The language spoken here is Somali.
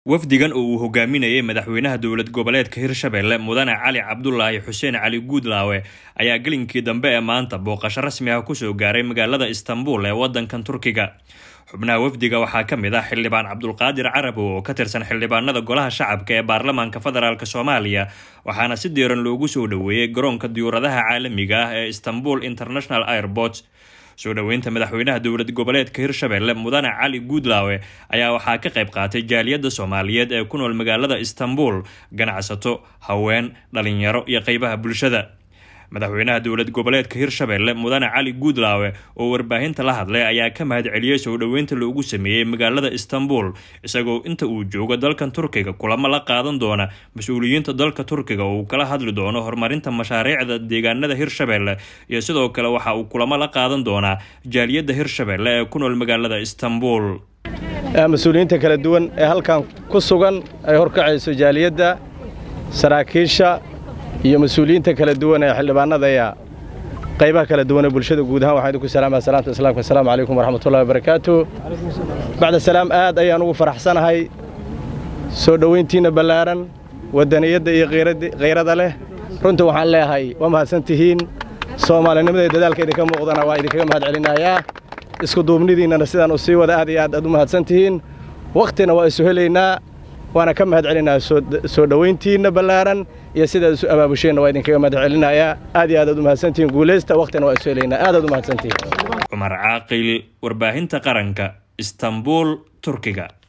wafdigan oo uu hogaaminayay madaxweynaha dowlad goboleedka hirshabelle mudane cali cabdulaahi xuseen cali guudlaawe ayaa gelinkii dambe ee maanta booqasho rasmi ah kusoo gaaray magaalada istanbul ee wadankan turkiga xubnaha wafdiga waxaa ka mid ah xildhibaan cabdulqaadir carabow oo ka tirsan xildhibaanada golaha shacabka ee baarlamaanka federaalk soomaaliya waxaana si diiran loogu soo dhoweeyey garoonka diyuuradaha caalamiga ah ee istanbul international airport soo dhoweynta madaxweynaha dowlad goboleedka hirshabelle mudane cali guudlaawe ayaa waxaa ka qayb qaatay jaaliyadda soomaaliyeed ee ku nool magaalada istanbul ganacsato haween dhalinyaro iyo qeybaha bulshada madaxweynaha dowlad goboleedka hirshabelle mudane cali guudlaawe oo warbaahinta la hadlay ayaa ka mahad celiyey soo dhoweynta loogu sameeyey magaalada istanbul isagoo inta uu joogo dalkan turkiga kulamo la qaadan doona mas-uuliyiinta dalka turkiga oo uu kala hadli doono horumarinta mashaariicda deegaanada hirshabelle iyo sidoo kale waxa uu kulamo la qaadan doonaa jaaliyadda hirshabelle ee ku nool magaalada istanbul mas-uuliyiinta kala duwan ee halkan ku sugan ay horkacayso jaaliyadda saraakiisha iyo mas-uuliyiinta kala duwan ee xildhibaanada ayaa qaybaha kala duwan ee bulshada guud ahaan waxaan idinku salaamaya salaamta islaamka assalaamu calaykum waraxmatullahi wabarakaatu bacda salaam aad ayaan ugu faraxsanahay soo dhoweyntiinna ballaaran waddaniyadda iyo khayrada leh runtii waxaan leeyahay waa mahadsan tihiin soomaalinimada iyo dadaalka idinka muuqdana waa idinkaga mahad celinayaa isku duubnidiinnana sidaan u sii wada aad iyo aad aad u mahadsan tihiin wakhtina waa isu helaynaa waana ka mahad celinayaa soo dhoweyntiinna ballaaran iyo sidaad isu abaabusheenna waa idinkaga mahad celinayaa aad iyo aad aad u mahadsantihiin guulaysta wakhtina waa isu helaynaa aad aad u mahadsantihiin cumar caaqil warbaahinta qaranka istanbul turkiga